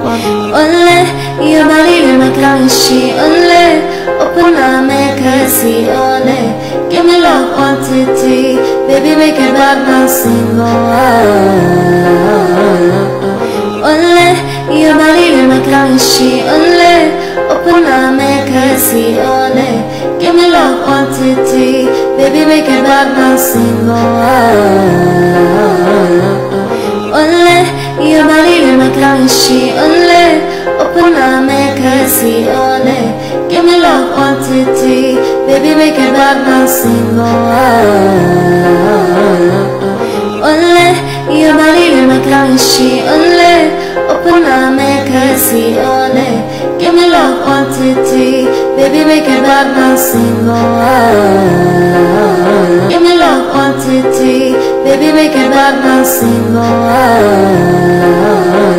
Ole, your body in my currency. Ole, open up, make her see. Ole, give me love quantity. Baby, make it bad man sing. Oh, ah. Ole, your body in my currency. Ole, open up, make her see. Ole, give me love quantity. Baby, make it bad man sing. Oh, ah. Ole, your body in my currency. Ole, open up, make her see. Ole, give me love quantity. Baby, make it bad man sing. Oh, ah. Ole, your body in my currency. Ole, open up, make her see. Ole, give me love quantity. Baby, make it bad man sing. Oh, ah. Give me love quantity. Baby, make it bad man sing. Oh, ah.